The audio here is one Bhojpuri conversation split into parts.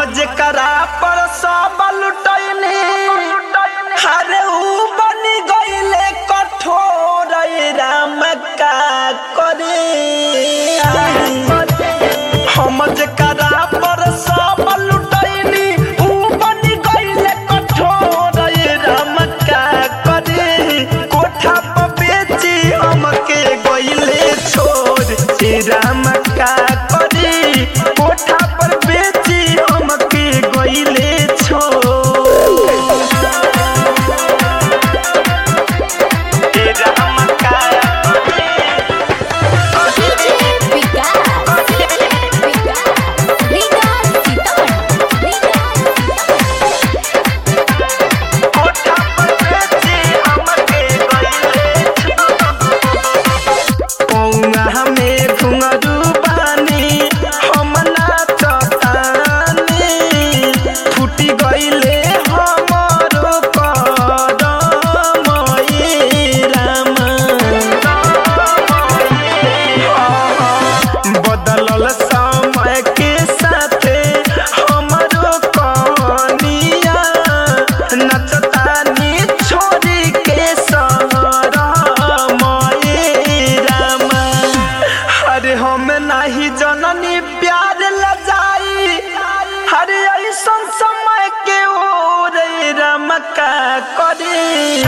जेकरा पर सब लुटैनी अरे ऊ बनी गईले कठोर ए राम का करे हम जेकरा पर सब लुटैनी ऊ बनी गईले कठोर ए राम का करे कोठा पर बेची हमके गईले छोड़ ए राम का करे कोठा पर बेची हमके गईले छोड़ ए राम का करे डीजे विकास विकास विकास सीतामढ़ी कोठा पर बेची हमके गईले पौंगा हमें घुंघरू बानी हम नाचतानी फूटी गईले हमरो करम ए राम बदलल समय के साथे हमरो कहानिया नचतानी छोड़ी के सहरम ए राम अरे हम नाही जननी प्यार ल जाई अरे ऐसन समय के ओर ए राम का करे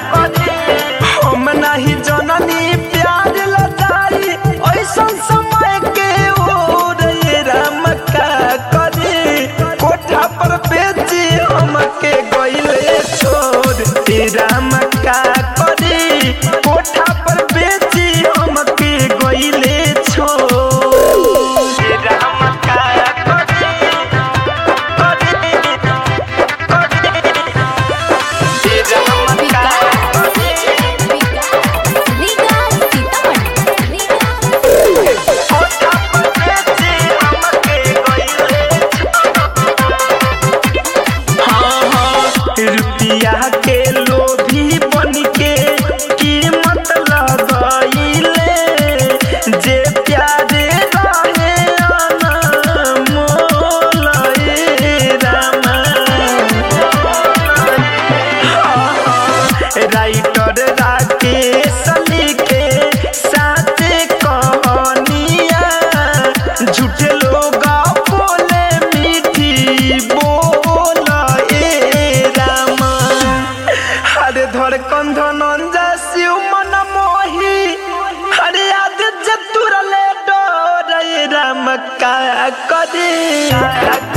हम नाही जननी प्यार ल जाई ऐसन समय के ओर ए राम का करे कोठा पर बेची हमके गईले छोड़ ए राम का करे कोठा पर बेची हमके गईले छोड़ ए राम का करे करे करे ए राम का विकास विकास सीतामढ़ी कोठा पर बेची हमके गईले हाँ हाँ रुपिया के लोभी बन के कीमत लगैले जे प्यारे रहे अनमोल ए रामा राइटर राकेश लिखे साचे कहानिया झूठे लोग बोले मीठी बोल ए राम हरे धर कंधनंजा शिव मन मोही हरे आदि जतुरले डोर ए राम का करे